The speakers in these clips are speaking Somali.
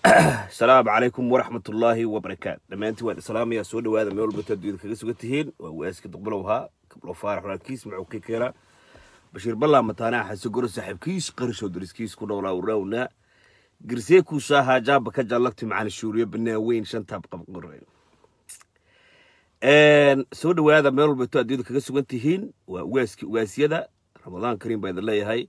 asalaamu calaykum waraxmat ullaahi wabarakaatu dhammaantiin waan islaamaya soo dhawaada meel walba taduuda kaga sugan tihiin waa waaska duqbalow ahaa kablo faarax walaalkiis macuu ka keena bashiir ballaa mataanaha xase goro saaxiibkiis qarishoo dariskiis ku dhowlaa urawna girsee kuusaa haajaaba ka jallagti macalin shuuriyo banaan weyn shantaab qabqore soo dhawaada meel walba to adduuda kaga sugan tihiin waa ugaaski ugaasyada ramadaan kariim baa idin leeyahay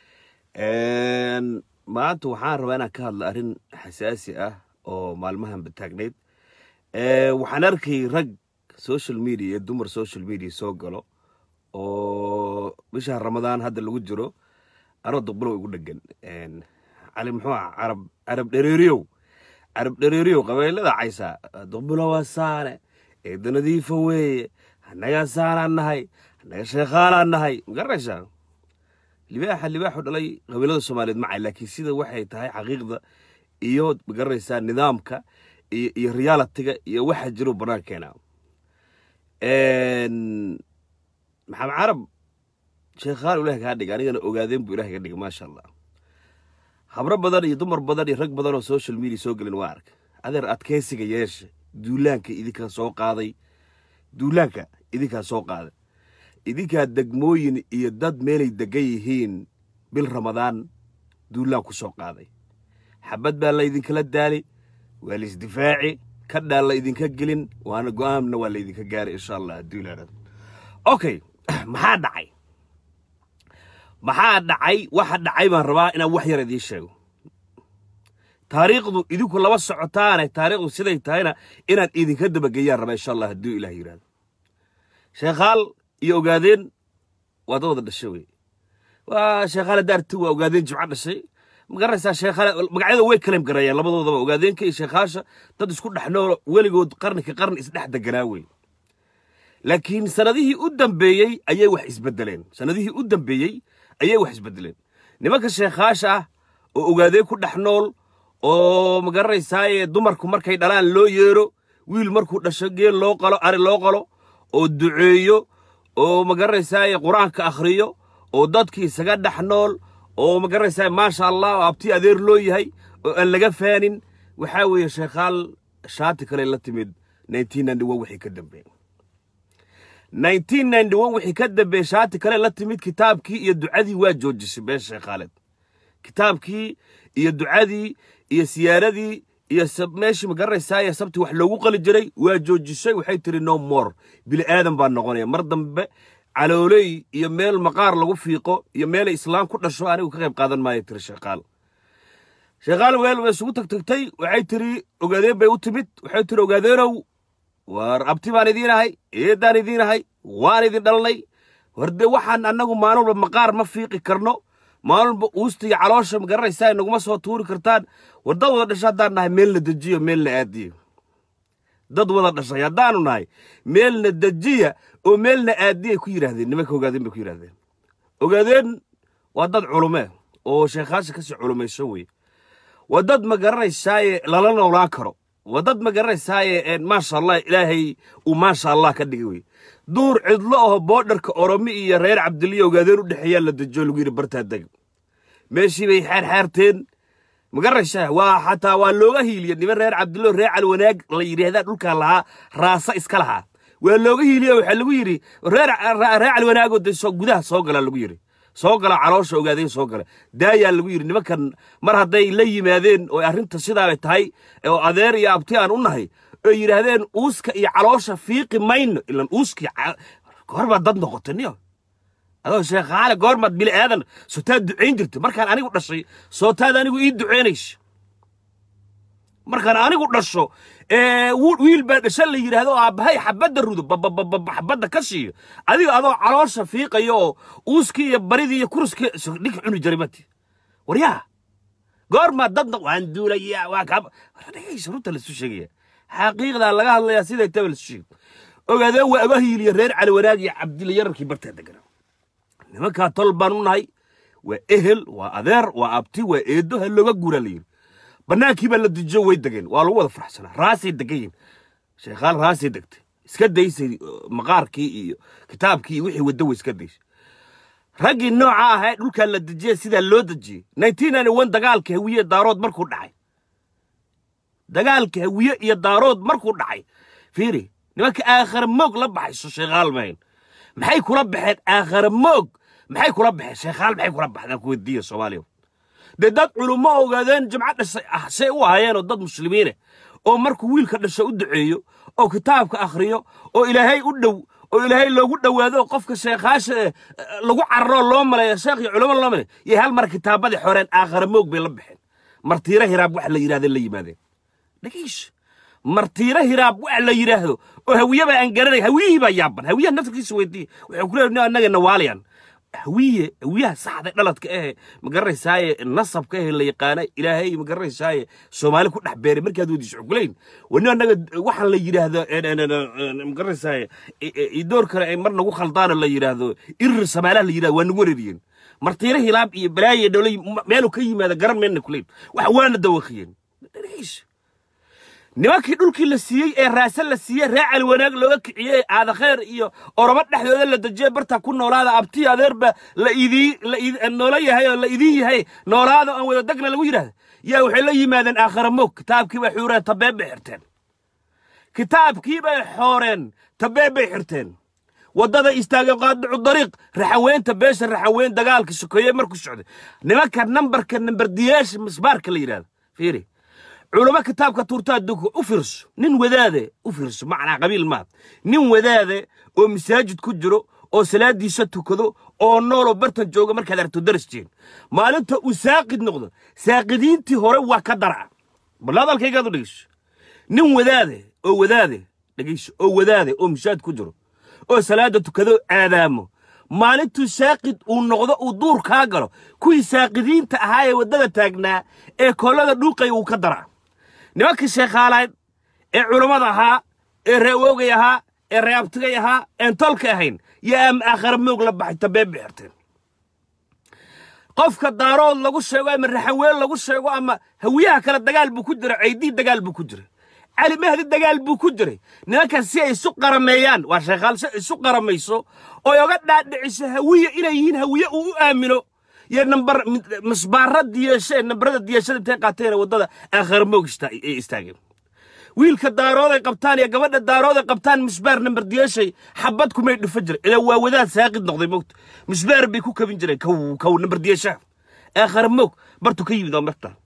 maanta waxaan rabaa inaan ka hadla arrin xasaasi ah oo maalmahan bataagnayd waxaan arkay rag social media iyo dumar social media soo galo oo bisha ramadaan hadda lagu jiro anoo duqbulow igu dhegan cali muxuu ah carab carab dhereeriyow carab dhereeriyow qabeelada caysa duqbulowa saane eeda nadiifa weeye annagaa saanaan nahay annaga sheekhaanaan nahay magaranaysaa libaaxa libaaxu dhalay qabiilada soomaaliyeed macay laakiin sida waxay tahay xaqiiqda iyo magaranaysaa nidaamka iyo iyo realitiga iyo waxa jiro banaankeena maxamed carab sheekhaan ilaah kaa dhiga anigana ogaadeen buu ilaah iga dhiga maasha allah habro badan iyo dumar badan iyo rag badan oo social media soo gelin waa arka adeer adkaysiga yeesha duulaanka idinkaa soo qaaday duulaanka idinkaa soo qaaday idinkaa degmooyin iyo dad meelay degan yihiin bil ramadaan duulaan ku soo qaaday xabad baa laydinkala daali waa laisdifaaci kadhaan la idinka gelin waana go-aanna waa laydinka gaaray insha allah duulaanad okay maxaa dhacay maxaa dhacay waxa dhacay baan rabaa inaan wax yar idiin sheego taariikhdu idinku laba socotaane taariikhdu siday tahayna inaan idinka dabageyaan rabaa insha allah hadduu ilaah yidhahdo sheekhaal iyo ogaadeen waa dad wada dhashay wey waa sheekhaale daarti waa ogaadeen jimco dhashay magaranaysaa sheekhaale magacyada way kaleem garayaan labadoodaba ogaadeenka iyo sheekhaasha dad isku dhex noolo weligood qarni ka qarni isdhex deganaa wey laakiin sanadihii u dambeeyey ayay wax isbedeleen sanadihii u dambeeyey ayay wax isbedeleen nimanka sheekhaasha ah oo ogaadeen ku dhex nool oo magaranaysaa dumarku markay dhalaan loo yeero wiil markuu dhasho geel loo qalo ari loo qalo oo duceeyo oo magaranaysaa qur-aanka akhriyo oo dadkii isaga dhex nool oo magaranaysaa maasha allah oo abti adeer loo yahay oo aan laga faanin waxaa weeye sheekhaal shaati kale la timid wixii ka dambeey wixii ka dambeeye shaati kale la timid kitaabkii iyo ducadii waa joojisay been sheekhaaleed kitaabkii iyo ducadii iyo siyaaradii iyo meeshii magaranaysaa sabti wax loogu qali jiray waa joojisay waxay tiri no more bili aadan baa noqonaya mar dambe calooley iyo meel maqaar lagu fiiqo iyo meelay islaam ku dhasho anigu ka qayb qaadan maayo tiri sheekaal sheekaal weel way isugu tagtagtay waxay tiri ogaadeen bay u timid waxay tiri ogaadeenow war abti baan idiin ahay eedaan idiin ahay waan idin dhalnay war dee waxaan annagu maalin walba maqaar ma fiiqi karno maalin uusta iyo caloosha magaranaysaa naguma soo tuuri kartaan war dad wada dhashay haddaan nahay meelna dejiyo meelna aadiyo dad wada dhashay haddaanu nahay meelna dejiya oo meelna aadiyay ku yidhaahdeen nimanka ogaadeen bay ku yidhahdeen ogaadeen waa dad culume oo sheekhaasha kasii culumayso wey waa dad ma garanaysaaye lala noolaan karo waa dad ma garanaysaaye maasha allah ilaahay uu maasha allah ka dhigay wey duur cidlo aho boodharka oromi iyo reer cabdiliyo ogaadeen u dhexeeyaa la dejiyo lagu yidhi bartaa deg meeshii bay xaarxaarteen magaranaysaa waa xataa waa looga hiiliya niman reer cabdillo reer calwanaag la yidhaahdaa dhulkaa lahaa raasa iska lahaa waa looga hiiliya waxaa lagu yidhi reer calwanaagoo de gudaha soo galaa lagu yidhi soo gala caloosha ogaadeen soo gala daayaa lagu yidhi nimankan mar hadday la yimaadeen oo arrinta sidaabay tahay oo adeer iyo abti aan u nahay oo yidhaahdeen uuska iyo caloosha fiiqi mayno ilan uuskii goorbaad dad noqotay niyo adoo sheekhaale goormaad bili aadan sootaad ducayn jirta markaan anigu dhashay sootaad anigu ii ducaynaysa markaan anigu dhasho wiil baa dhasha la yidhaahdo aabbahay xabadda rudo xabadda ka siiyo adiga adoo caloosha fiiqayo oo uuskii iyo baridii iyo kuruskii dhig cuni jiray mati waryaa goormaa dadna waan duulaya waa kaa dhegaysa runta laisu sheegaya xaqiiqdaa laga hadlayaa siday taba laisu sheegay ogaadeen waa aga hiiliya reer cali wanaag iyo cabdilla yararkii bartaa deganaa nimankaa tol baan u nahay waa ehel waa adeer waa abti waa eedo ha looga guuraa la yidhi bannaankii baa la dejiyo way degeen waa lagu wada faraxsanaa raasay degan yihin sheekhaal raasay degtay iska daysay maqaarkii iyo kitaabkii iyo wixii waddo way iska daysay raggii nooca ahaa dhulkaa la dejiyey sidaa loo dejiyey dagaalka hawiye daarood markuu dhacay dagaalka hawiye iyo daarood markuu dhacay fiiri nimanka aakhara moog la baxayso sheekhaal mahayn maxay kula baxeen aakhara moog maxay kula baxeen sheekhaal maxay kula baxdaan ku weydiiya soomaaliya dee dad culummo ogaadeen jimco dhashay ah say u ahaayeenoo dad muslimiine oo markuu wiilka dhasho u duceeyo oo kitaabka akhriyo oo ilaahay u dhow oo ilaahay loogu dhowaado oo qofka sheekhaasha eh, lagu cararoo loo maleeyo sheekh iyo culamo loo maleeyo iyo hal mar kitaabadii xoreen aakhara moog bay la baxeen martiiro hiraab wax la yidhahdeen la yimaadeen dhagiish martiiro hiraab wax la yidhaahdo oo hawiyaba aan garanay hawiyihii baa yaaban hawiyaha naftarkiisa weydiiye wuxuu ku leeyahay annaga nawaaliyan hawiye hawiyaha saxda dhaladka ahe magaranaysaye nasabka ahe la yaqaana ilaahay magaranaysaye soomaali ku dhex beeray markaad weydiiso xugulayn wani annaga waxaan la yidhaahdo magaranaysaye idoor kale ay mar nagu khaldaano la yidhaahdo irir samaalaha la yidhahdo waa nagu wareeriyeen martiiro hilaab iyo balaaye dholay meelu ka yimaada garan meelna kuleyn wax waana dawaqiyeen nimankii dhulkii la siiyey ee raase la siiyey ree cali wanaag looga kiciyey aadakheer iyo oromo dhexdooda la dejiyey bartaa ku noolaada abti adeerba la idii la id- noola yahay oo la idin yahay noolaada aan wada degna lagu yidhahda yaa waxay la yimaadeen aakhara moog kitaabkii bay xuureen tabeeb bay xirteen kitaabkii bay xooreen tabeeb bay xirteen waddada istaageen qaadicu dariiq raxaweynta beesha raxaweyn dagaalka sokeeye markuu socday nimanka nambarka nambardiyaasha misbaarka la yidhahdo fiiri culamo kitaabka tuurtaa duku u fiirso nin wadaade u fiirso macnaa qabiil maad nin wadaade oo masaajid ku jiro oo salaadiisa tukado oo nooloo bartan jooga markaad aragto daras jeen maalinta uu saaqid noqdo saaqidiintii hore waa ka daraca bal hadalkaygaad u dhegeyso nin wadaade oo wadaade dhegeyso oo wadaade oo masaajid ku jiro oo salaada tukado aadaamo maalintuu saaqid uu noqdo uu duur kaa galo kuwii saaqidiinta ahaa ee waddada taagnaa ee kollada dhuuqaya wuu ka daraa nimankii sheekhaalayd ee culammada ahaa ee reewoogay ahaa ee reeabtigay ahaa een tolka ahayn yaa ama aakhara moog la baxay tabeeb bay xirteen qofka daarood lagu sheego ama raxaween lagu sheego ama hawiyaha kale dagaal buu ku jira ceydii dagaal buu ku jiray cali mahdi dagaal buu ku jiray nimankan si ay isu qarameeyaan waa sheekhaal si ay isu qaramayso oy oga dhaadhiciso hawiye inay yihiin hawiye uu u aamino iyo nambar misbaara diyashe nambarada diyashada intay qaateen waddada aakhara moog ista- ay istaageen wiilka daarooday qabtaan iyo gabadha daarooday qabtaan misbaar nambar diyashay xabad kumay dhufa jira ilaa waa wadaad saaqid noqday moogta misbaar bay ku kabin jireen kow kow nambar diyashaha aakhara moog bartu ka yimid oo marta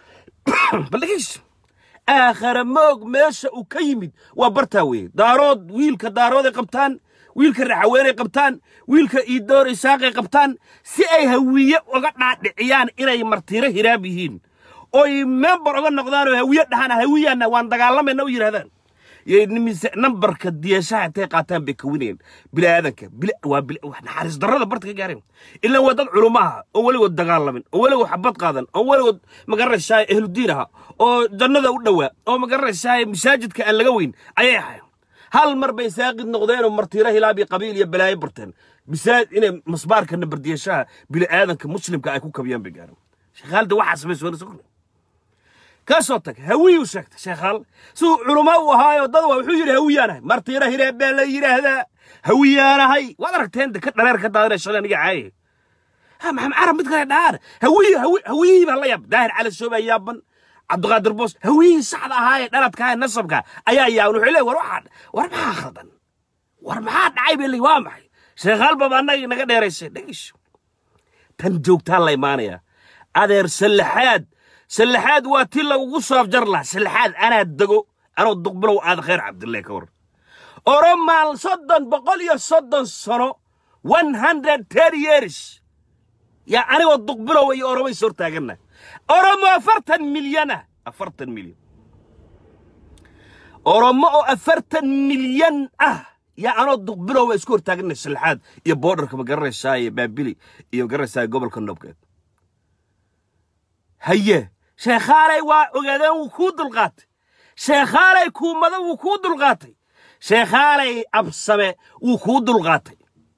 bal dhegeyso aakhara moog meesha uu ka yimid waa bartaa weeye daarood wiilka daarooday qabtaan wiilka raxaweenay qabtaan wiilka iidoor isaaqay qabtaan si ay hawiye uga dhaadhiciyaan inay martiiro hiraab yihiin oy member uga noqdaan oo hawiye dhahaan hawiyaana waan dagaalamayna u yidhahdaan yay nimise nambarka diyashaha intay qaataan bay kawinayeen bilaadanka bila waa bila wax naxariis darrada barta ka gaareen ilaa waa dad culumaha oo weligood dagaalamin oo weligood xabad qaadan oo weligood magaranaysaa ahludiin aha oo jannada u dhowaa oo magaranaysaa masaajidka aan laga weyn ayay ahayn hal mar bay saaqid noqdeen oo martiiro hilaab iyo qabiil iyo balaayo barteen bisaad inay masbaarka nabardiyashaha bila'aadanka muslimka ay ku kabiyaan bay gaareen sheekhaalda waxaas bay soo sugna ka soo tag hawiyuu sheegtay sheekhaal siduu culummo u ahaayo dad waa wuxuu yidhi hawiyaanahay martiiro hireeb baa la yidhaahdaa hawiyaanahay waad aragteen de ka dhareer ka daadinay shalay aniga caaye ha maxamed carab mid kale dhaar hawiyi hawi- hawiyihii baa la yaab daahir cali soobaa yaaban cabdiqaadir boos hawiyihii saxda ahaa ee dhaladka ee nasabka ayaa yaaban wuxuu leeyahy war waxaa war maxaa khaldan war maxaa dhacay bay leeyihin waa maxay sheekhaal baba annaga naga dheeraysay dhegeyso tan joogtaa la imaanayaa adeer sallaxaad sallaxaad waa ti lagugu soo afjar lahaa sallaxaad anaa dego anoo duqbilow aad khayr cabdille ka war oromaal soddon boqol iyo soddon sano one hundred ten years yaa anigoo duqbilow iyo oromay soo taaganna oromo afartan milyana afartan milyan oromo oo afartan milyan ah yaa anoo duqbilow waa isku hortaaganay sallaxaad iyo boodharka ma garanaysaa iyo baabili iyo ma garanaysaa gobolka nobgeed haye sheekhaalay waa ogaadeen wuu kuu dulqaatay sheekhaalay kuumada wuu kuu dulqaatay sheekhaalay absame wuu kuu dulqaatay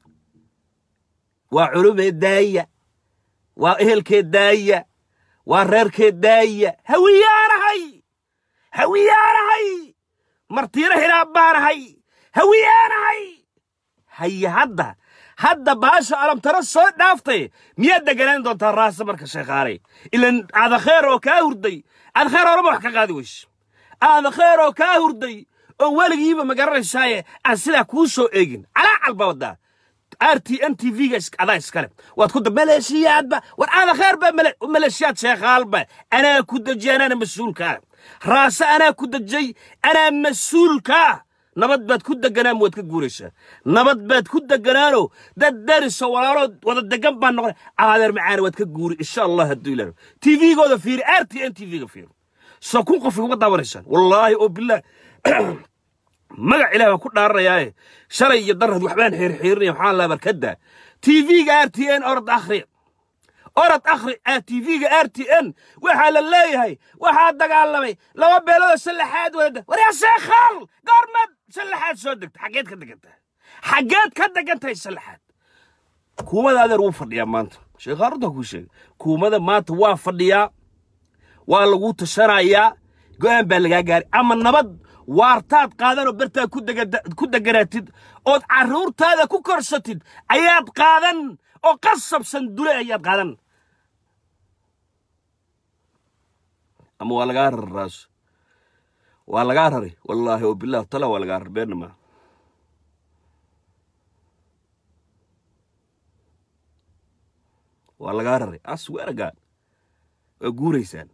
waa culumee daaya waa ehelkee daaya waa reerkee daaya hawiyaanahay hawiyaanahay martiiro hiraab baanahay hawiyaanahay haye hadda hadda baasha alamtaro soo dhaaftay miyaad deganaan doontaa raasa marka sheekhaalay ilan adakheer oo kaa hurday adakheer horeba wax ka qaadi weyse aada kheeroo kaa hurday oo weligiiba ma garanaysaaye aan sidaa kuu soo eegin calaa calba waddaa r t n t v-ga adaa iskale waad ku maleeshiyaadba war aada kheer ba maleeshiyaad sheekhaalba anaa ku dejiyay anaana mas-uulkaa raase anaa ku dejay anaa mas-uulkaa nabad baad ku deganaan waad ka guuraysaa nabad baad ku deganaanoo dad dariso walaaloo wada degan baan noqon aadeer macaana waad ka guuri insha allah hadduu ilaah t v-gooda fiiri r t n t v-ga fiiri soo kun qof uga daawanaysaan wallaahi oo bilaah magac ilaah baan ku dhaaranayaaye shalay iyo darad waxbaan xiirxiirinaya waxaan laa barkadda t v-ga r t n orod akhri orod akhri t v-ga r t n waxaa la leeyahay waxaa dagaalamay laba beeloodoo sallaxaad wada waryaa sheekhaal goormaad sallaxaad soo degta xaggeed ka degantahay xaggeed ka degan tahay sallaxaad kuumada adeer wuu fadhiyaa maanta sheekhaal runtaa kuu sheegay kuumada maanta waa fadhiyaa waa lagu tashanayaa go'aan baa lagaa gaaray ama nabad waartaad qaadanoo bartaad ku deganaatid ood carruurtaada ku korsatid ayaad qaadan oo qasabsan dule ayaad qaadan ama waa lagaa rari raaso waa lagaa rari wallaahi oo bilah tala waa lagaa rari beenna maa waa lagaa rari asweeragaan waa guuraysaan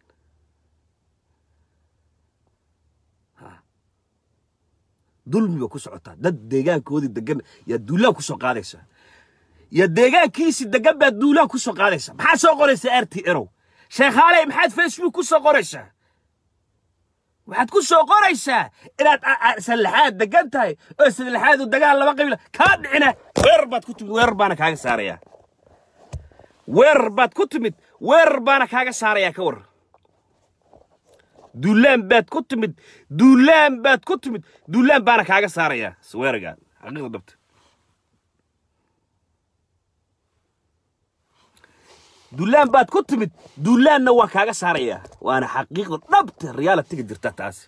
dulmi ba ku socotaa dad deegaankoodii degan yaa duulaan ku soo qaadaysaa yaa deegaankiisii degan baad duulaan ku soo qaadaysaa maxaad soo qoraysaa r t erow sheekhaaley maxaad facebook ku soo qoraysaa waxaad ku soo qoraysaa inaad sallaxaad degan tahay oo sallaxaadu dagaal laba qabiila kaa dhicina weerar baad ku timid weerar baana kaaga saarayaa weerar baad ku timid weerar baana kaaga saarayaa ka war duulaan baad ku timid duulaan baad ku timid duulaan baana kaaga saarayaa sweeragaan xaqiiqda dhabta duulaan baad ku timid duulaanna waa kaaga saarayaa waana xaqiiqda dhabta realitiga jirta taasi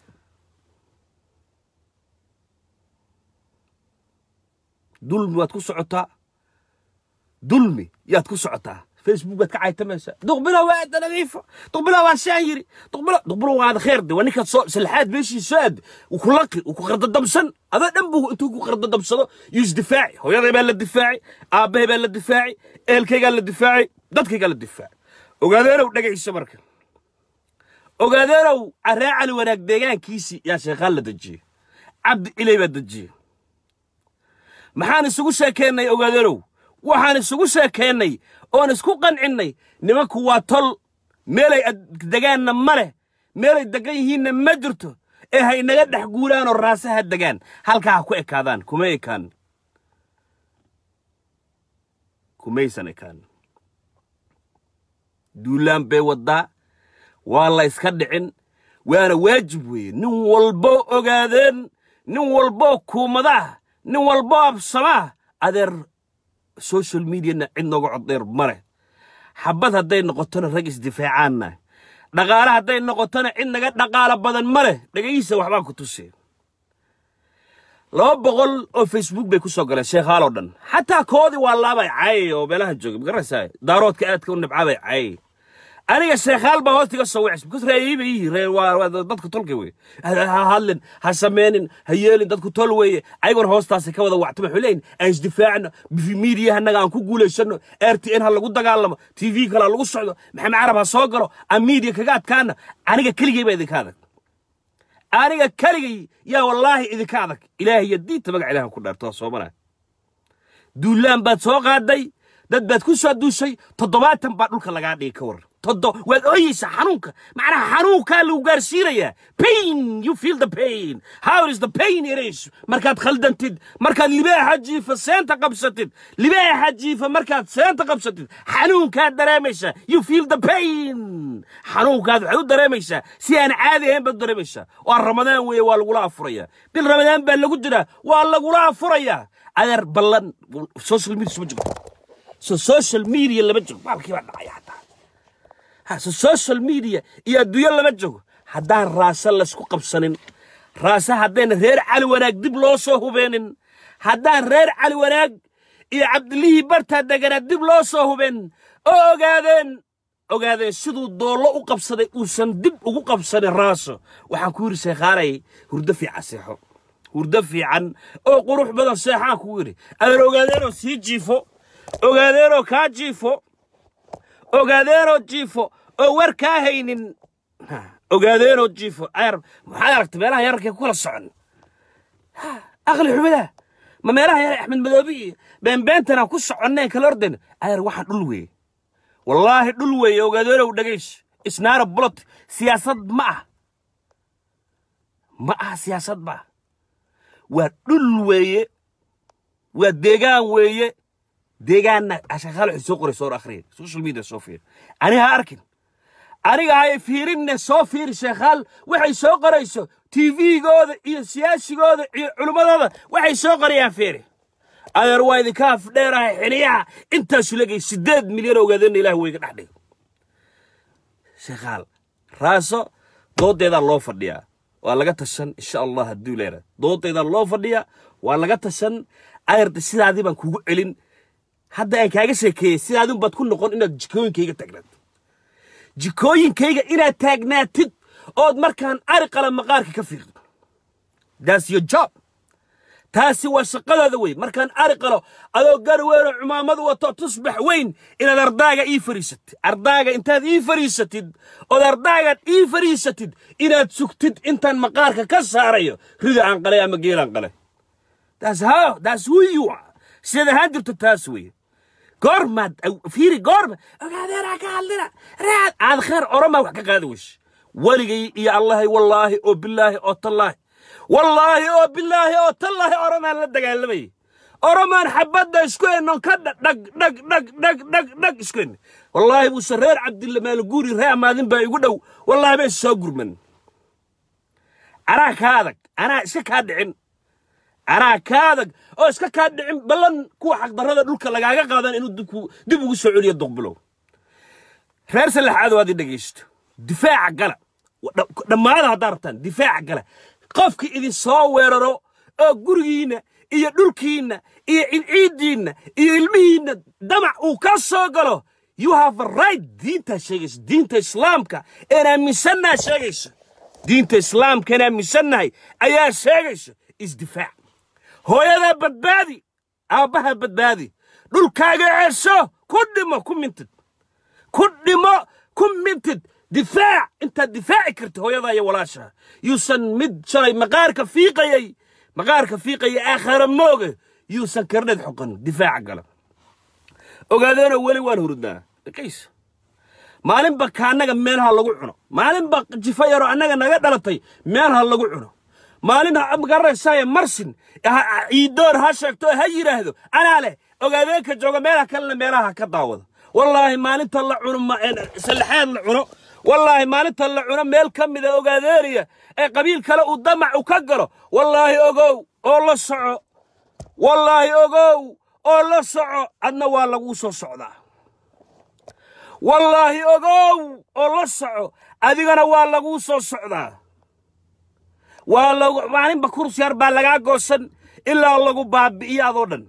dulmi waad ku socotaa dulmi yaad ku socotaa facebook baad ka caytamaysaa duqbilo waa nadiifo duqbilo waa saan yiri duqbilo duqbilo waada kheer de waa ninkaad soo salxaad meeshii soo aad uu ku laqi uu ku qardadamsan adoo dhan buu intuu ku qardadamsado yuu isdifaaci hooyaday baa la difaaci aabbahay baa la difaaci ehelkaygaa la difaaci dadkaygaa la difaaci ogaadeenow dhagayso marka ogaadeenow carraa cali wanaag deegaankiisii yaa sheekhaan la dejiyey cabdi ilay baa dejiyey maxaan isugu sheekeennay ogaadeenow waxaan isugu sheekeennay oon isku qancinnay nimanku waa tol meelay degaanna ma leh meelay degan yihiinna ma jirto ee ha inaga dhex guuraanoo raasaha degaan halkaa ha ku ekaadaan kuma ekaan kumaysan ekaan duulaan bay waddaa waa la yska dhicin waana waajib weeye nin walboo ogaadeen nin walboo kuumadaa nin walboo absamaa adeer social mediana cid nooga coddheer male xabad hadday noqotona rag isdifaacaanna dhaqaale hadday noqotona cid naga dhaqaalo badan ma leh dhegaysa waxbaan ku tusee laba boqol oo facebook bay ku soo galeen sheekhaaloo dhan xataa koodii waa laabay cay oo meelaha jooga magaraysaa daaroodka aadka u nibcabay cay aniga sheekhaal baa hoosta iga soo wicis because reeyay bay yihiin ree waa dadka tolka weye ha hadlin ha sameynin ha yeelin dadku tol weeye ayagoon hoostaasi ka wada wactama waxay leeyihin aan isdifaacno miidiyaha annaga aan ku guulaysano r t n ha lagu dagaalamo t v kale ha lagu socdo maxamed carab ha soo galo aan miidiya kaga adkaana aniga keligay baa idinka adag aniga keligay yaa wallaahi idinka adag ilaahay iyo diinta magac ilahan ku dhaarto waa soomana duulaan baad soo qaaday dad baad ku soo duushay toddobaatan baa dhulka lagaa dhigi ka war todo waad ooyeysaa xanuunka macnaha xanuunkaa lagu gaarsiinayaa pain you feel the pain how is the pain it is markaad khaldantid markaad libaaxa jiifa seenta qabsatid libaaxa jiifa markaad seenta qabsatid xanuunkaad dareemaysaa you feel the pain xanuunkaad waxaad u dareemaysaa si aan caadi ahayn baad u dareemaysaa waa ramadaan weeye waa lagula afurayaa bil ramadaan baa lagu jiraa waa lagula afurayaa adeer ballan social media suma jirto so social media lama jiro baalkii baa dhacaya hataa hase social media iyo adduunyo lama jogo haddaan raase laysku qabsanin raase haddayna reer cali wanaag dib loo soo hubeenin haddaan reer cali wanaag iyo cabdilihii bartaa deganaa dib loo soo hubeen oo ogaadeen ogaadeen siduu doollo u qabsaday uusan dib ugu qabsanin raaso waxaan ku yidhi sheekhaalay hurdo fiican seexo hurdo fiican oo qurux badan seexaan kugu yidhi adeer ogaadeenoo sii jiifo ogaadeenoo kaa jiifo ogaadeenoo jiifo oo war kaa haynin ogaadeenoo jiifo ayar maxaad aragta meelaha yararkee ku kala socon aqli xumida ma meelaha yar axmed madoobi iyo beenbeentana ku soconneen kala ordayn ayar waxaa dhul weeye wallaahi dhul weeye ogaadeenow dhagays isnaara bulot siyaasad ma ah ma aha siyaasad ma ah waa dhul weeye waa deegaan weeye deegaanna ashaqaal waxay soo qoray soo akhriya social media soo fiir aniga ha arkin aniga hay fiirinne soo fiiri sheekhaal waxay soo qorayso tvgooda iyo siyaasigooda iyo culimmadooda waxay soo qorayaan fiiri adeer waa idinka afdheerahay xiliyaha intaasu legay siddeed milyan ogaadeenna ilaah weyga dhex dhigo sheekhaal raaso doodeedaa loo fadhiyaa waa laga tashan insha allah hadduu leera doodeedaa loo fadhiyaa waa laga tashan ayarda sidaadii baan kugu celin hadda aan kaaga sheekeeyey sidaadin baad ku noqon inaad jikooyinkayga tagnaato jikooyinkayga inaad taagnaatid ood markaan ari qala maqaarka ka fiiqdo that's your job taasi waa shaqadaada wey markaan ari qalo adoo gari weynoo cumaamadu wato tusbax weyn inaad ardaaga ii fariisatid ardaaga intaad ii fariisatid ood ardaagaan ii fariisatid inaad sugtid intaan maqaarka ka saarayo rida aan qalay ama geelaan qalay that's how that's who you are sidaad ahaan jirto taas weye goormaad fiiri goorma ogaadeena ka hadlina raad aad kheer oromaa wax ka qaadi weyse weligay iyo allahay wallaahi oo bilaahi oo tallaahi wallaahi oo bilaahi oo tallaahi oromaan la dagaalamayay oromaan xabadda isku hennon ka dhag dhag dhag dhag dhag dhag dhag isku henne wallaahi buuse reer cabdilla maalguuri ree amaadin baa igu dhow wallaahi bay soo gurman anaa kaa adag anaa iska kaa dhicin anaa kaa adag oo iska kaa dhicin ballan kuwa xaqdarrada dhulka lagaaga qaadan inuu dib ugu soo celiyo duqbilow reer sallaxaad waad i dhegaysto difaaca gala dhammaada haddaa rabtaan difaaca gala qofki idin soo weeraro oo gurigiinna iyo dhulkiinna iyo ciiddiinna iyo ilmihiinna damac uu ka soo galo you have a right diintaa sheegaysa diinta islaamka een aaminsannaha sheegaysa diinta islaamka een aaminsannahay ayaa sheegaysa isdifaac hooyadaa badbaadi aabbaha badbaadi dhulkaaga ceesho ku dhimo ku mintid ku dhimo ku mintid difaac intaad difaaci karta hooyadaa iyo walaashaa yuusan mid shalay maqaarka fiiqayay maqaarka fiiqaya aakhara mooge yuusan karneed xoqan difaaca gala ogaadeenoo weli waan hurudnaa dhaqays maalinba kaannaga meelaha lagu cuno maalinba jifa yaroo annaga naga dhalatay meelaha lagu cuno maalin magaranaysaye marsin ciidoon ha sheegto ha yidhaahdo anaa leh ogaadeenka jooga meelaha kalena meelaha ka daawada wallaahi maalinta la cuno sallaxaad la cuno wallaahi maalinta la cuno meel ka mida ogaadeeniya ee qabiil kale uu damac u ka galo wallaahi ogow oo la soco wallaahi ogow oo la soco adna waa laguu soo socdaa wallaahi ogow oo la soco adigana waa laguu soo socdaa waa lagu maalinba kurs yar baa lagaa goosan ilaa lagu baabi'iyo adoo dhan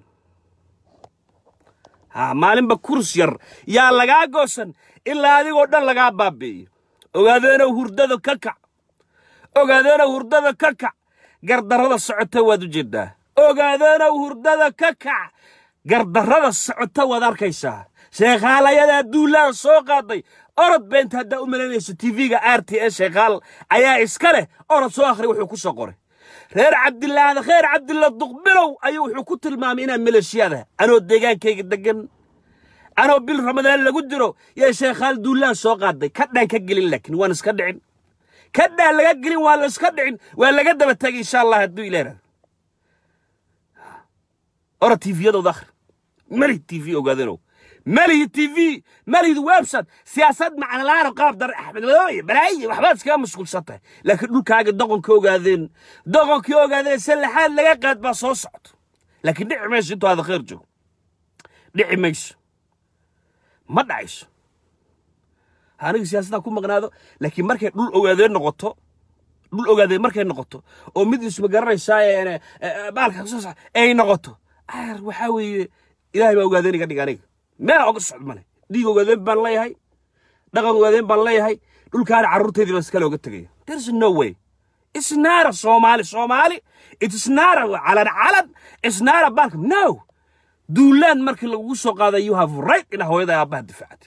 ha maalinba kurs yar yaa lagaa goosan ilaa adigoo dhan lagaa baabi'iyo ogaadeenow hurdada ka kac ogaadeenow hurdada ka kac gardarrada socota waad u jeeddaa ogaadeenow hurdada ka kac gardarrada socota waad arkaysaa sheekhaalayadaa duulaan soo qaaday orod beenta haddaa u malaynayso tv-ga r t e sheekhaal ayaa iska leh orod soo akhri wuxuu ku soo qoray reer cabdillaahda kheer cabdilla duqbilow ayuu wuxuu ku tilmaamay inaa maleeshiyada anoo deegaankayga deggan anoo bil ramadaan lagu jiro yaa sheekhaal duulaan soo qaaday kadhaan ka gelin laakiin waan iska dhicin kadhaan laga gelin waa la iska dhicin waa laga daba tagay insha allah hadduu ilaahada orod tviyadooda akhri malihi tv ogaadanow malihi tv malihid website siyaasad macnalaano qaab dar axmed madooye balaaye waxbaad iskaga mashquulsan tahay laakiin dhulkaaga doqonka ogaadeen doqonkii ogaadeen sallaxaad laga qaad baa soo socto laakiin dhici mayso intuu aada khayr joogo dhici mayso ma dhacayso aniga siyaasaddaa ku maqnaado laakiin markay dhul ogaadeen noqoto dhul ogaadeen markay noqoto oo mid isma garanaysaa baalka ay noqoto ayar waxaa weeye ilaahay baa ogaadeen iga dhig aniga meela oga socd male dhiig ogaadeen baan leeyahay dhaqan ogaadeen baan leeyahay dhulkaana carruurteedii baan iskale oga tegaya there's no way it's not a Somali Somali it's not a calan calan it's not a bank no duulaan markii lagugu soo qaaday you have right ina hooyada aabbaha difaacatay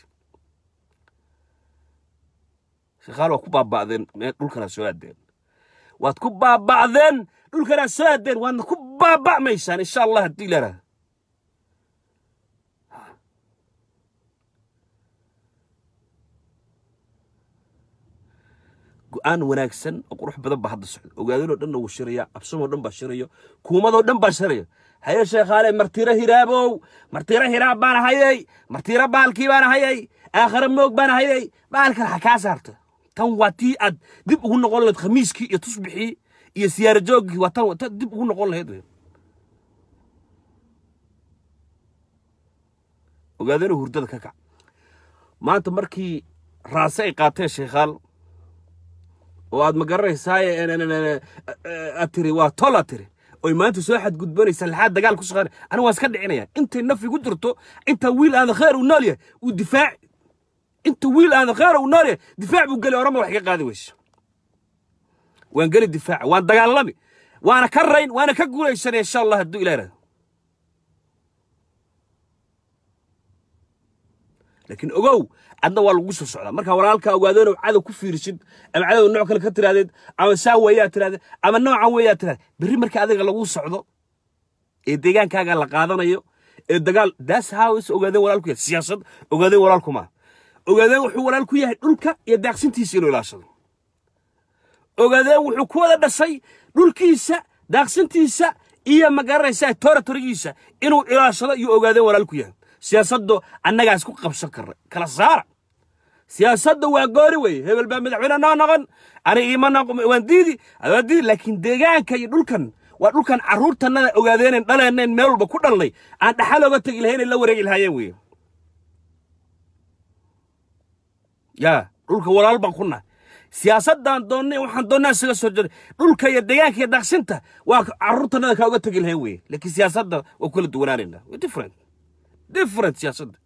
shaqaal waa ku baaba'deen meel dhulkana soo aadeen waad ku baaba'deen dhulkana soo aadeen waadna ku baaba'maysaan insha allah haddii la yidhahdo go'aan wanaagsan oo qurux badan baa hadda socda ogaadinoo dhanna wuu shiraya absamoo dhan baa shirayo kuumadoo dhan baa shiraya haye sheekhaale martiro hiraabow martiro hiraab baana hayay martiro baalkii baana hayay aakhare moog baana hayay baalkan ha kaa saarta tan waa tii aad dib ugu noqon lahayd khamiiskii iyo tusbixii iyo siyaaro joogkii waa tan tan dib ugu noqon lahayd wey ogaadinoo hurdada ka kac maanta markii raase ay qaateen sheekhaal oo aad ma garanaysaaye aad tiri waa tol aad tiri oy maanta soo xadgudbanaysa laxaad dagaal ku shaqeyn aniga waan iska dhicinaya intay naf igu jirto inta wiil aada kheer uu nool yahay uu difaac inta wiil aada kheer uu nool yahay difaac buu geli orama wax iga qaadi weyse waan geli difaaca waan dagaalami waana ka rayn waana ka guulaysanaya insha allah hadduu ilah irahdo laakiin ogow adna waa lagu soo socdaa markaa walaalkaa ogaadeen oo cadow ku fiirisid ama cadow nooc kale ka tiraadeed ama saa weeyaa tirahdee ama noocan weeyaa tirahdee berri marka adiga lagu socdo ee deegaankaaga la qaadanayo ee dagaal that's how is ogaadeen walaalku yahay siyaasad ogaadeen walaalku maa ogaadeen wuxuu walaal ku yahay dhulka iyo daaqsintiisa inuu ilaashado ogaadeen wuxuu ku wada dhashay dhulkiisa daaqsintiisa iyo magaranaysaa territorigiisa inuu ilaashado iyo ogaadeen walaal ku yahay siyaasaddu annagaa isku qabsan karna kala saara siyaasadda waa goori weye hebel baa madaxweyne noo noqon ani iima noqon waan diidi waan diidi laakiin deegaanka iyo dhulkan waa dhulkan carruurtannada ogaadeeneen dhaleeneen meel walba ku dhalnay aan dhaxal oga tegi lahayn ay la wareegi lahaayeen weye yaa dhulka walaal baan ku nahay siyaasaddaan doonnay waxaan doonnaa isaga soo jeeday dhulka iyo deegaanka iyo daaqsinta waa carruurtannada kaa oga tegi lahayn weye laakiin siyaasadda waa kula duwanaanaynaa waa different different siyaasadda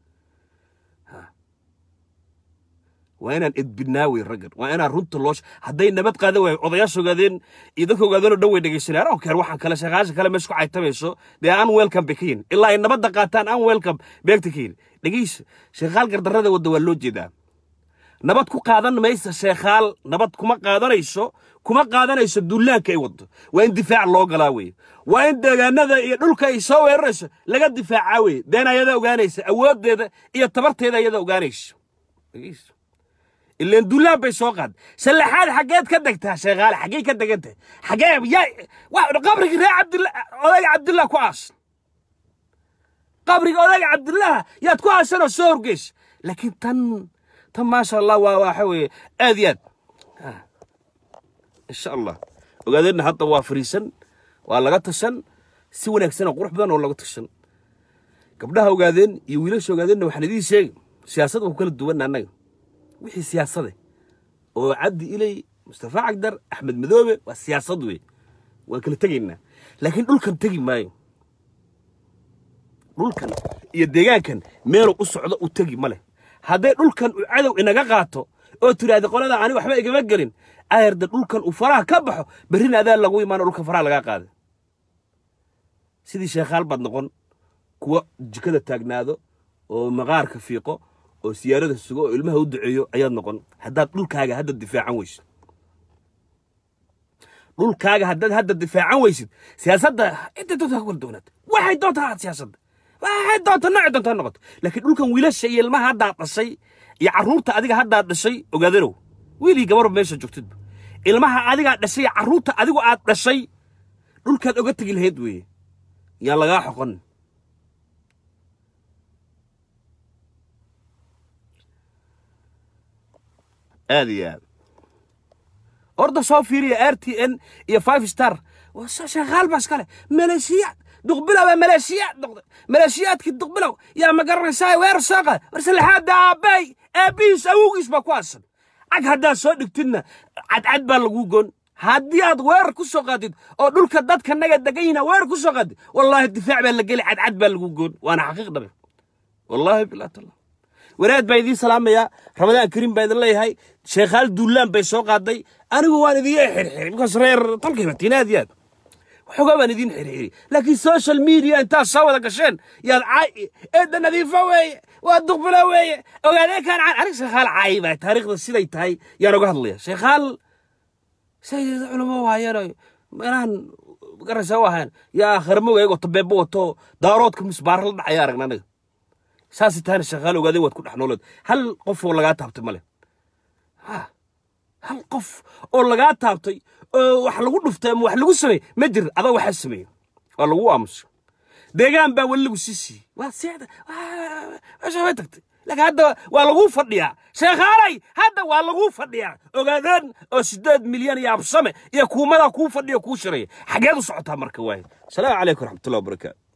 waa inaan edbinaa wey raggan waa inaan runta loo hadday nabad qaadan waayo odayaasha ogaadeen iyo dadka ogaadeenoo dhan way dhegaysanayaan I don't care waxaan kale shaqaasha kale meesha ku caytamayso dee aan welcome bay ka yihin ilaa ay nabadda qaataan aan welcome beegta ka yihin dhegaysa sheekhaal gardarrada wadda waa loo jeedaa nabad ku qaadan maysa sheekhaal nabad kuma qaadanayso kuma qaadanayso duulaanka ay waddo waa in difaac loo galaa weye waa in deegaanada iyo dhulka ay soo weerarayso laga difaacaa weye deen ayada ogaanaysa awooddeeda iyo tabarteeda ayada ogaanayso dhegaysa ileen duulaan bay soo qaad sallaxaad xaggeed ka degtaa sheekhaale xaggey ka degantahay xaggee yaa qabrigii reer cabdilla odayga cabdillah ku aas qabriga odayga cabdillaha yaad ku aasanoo soo horgeys laakiin tan tan maasha allah waa waxa weeye aad iyo aad insha allah ogaadeenna hadda waa fariisan waa laga tashan si wanaagsan oo qurux badan oo laga tashan gabdhaha ogaadeen iyo wiilasha ogaadeenna waxaan idiin sheegi siyaasad waa ku kala duwanna annaga wixii siyaasade oo cabdi ilay mustafa cagdar axmed madoobe waa siyaasad wey waan kala tegaynaa laakiin dhulkan tegi maayo dhulkan iyo deegaankan meeluu u socdo u tegi ma leh hadday dhulkan uu cadow inaga qaato oo tiraahda qolada ani waxba igama gelin ayarda dhulkan uu faraha ka baxo berrina adaa lagu imaano dhulka faraha lagaa qaaday sidii sheekhaal baad noqon kuwa jikada taagnaado oo maqaarka fiiqo oo siyaarada sugo oo ilmaha u duceeyo ayaad noqon haddaad dhulkaaga hadda difaacan weysid dhulkaaga haddaad hadda difaacan weysid siyaasadda intay doonta ha kala doonaata waxay doonta ahaad siyaasadda waxay doonta noocay doonta ha noqoto laakiin dhulkan wiilasha iyo ilmaha haddaad dhashay iyo carruurta adiga haddaad dhashay ogaadanow wiilii gabarba meesha joogtidba ilmaha adigaa dhashay iyo carruurta adigu aad dhashay dhulkaad oga tegi lahayd weeye yaan lagaa xoqon aad iyo aad orda soo fiiriya r t n iyo five star shaqaal baa iskale maleeshiyaad duqbilow ee maleeshiyaad noqday maleeshiyaadkii duqbilow yaa ma garanaysaa weerar soo qaad marse laxaada aabbay aabbihiis awowgiis baa ku aasan cag haddaad soo dhigtidna cadcad baa laguu goon haddii aad weerar ku soo qaadid oo dhulka dadka naga degan yihiin weerar ku soo qaadid wallaahi difaac baa la geli cadcad baa laguu goon waana xaqiiq dhabe wallaahi bilaa tallah wanaad baa idiin salaamayaa ramadaan kariim baa idin leeyahay sheekhaal duulaan bay soo qaaday anigu waan idiin xirxiri bikaas reer dalkayba tinaad yaad waxoogaa baan idiin xirxiri laakiin social media intaad soo wada gasheen yaad caay eedda nadiifo weeye waa duqbilo weeye ogaadee kaan caan anig sheekhaal caay baa taariikhda siday tahay yaan oga hadlaya sheekhaal say culamo waayeen meelahan garaysaa u ahayn yaa aakhirmo eegoo tabeebo wato daaroodka misbaara la dhacaya aragna anaga saasay tahayna sheekhaal ogaadee waad ku dhex nooled hal qof oo lagaa taabtay male hal qof oo lagaa taabtay oo wax lagu dhuftay ama wax lagu sameey ma jir adaa waxaa sameeye waa lagu aamuso deegaan baa weli lagu sii siiyey waa seexda meesha way tagtay laakiin hadda waa lagu fadhiyaa sheekhaalay hadda waa lagu fadhiyaa ogaadeen oo sideed milyan iyo absame iyo kuumadaa kuu fadhiya kuu shiraya xageed u socotaa marka waaye asalaamu calaykum waraxmatullahi wabarakaatu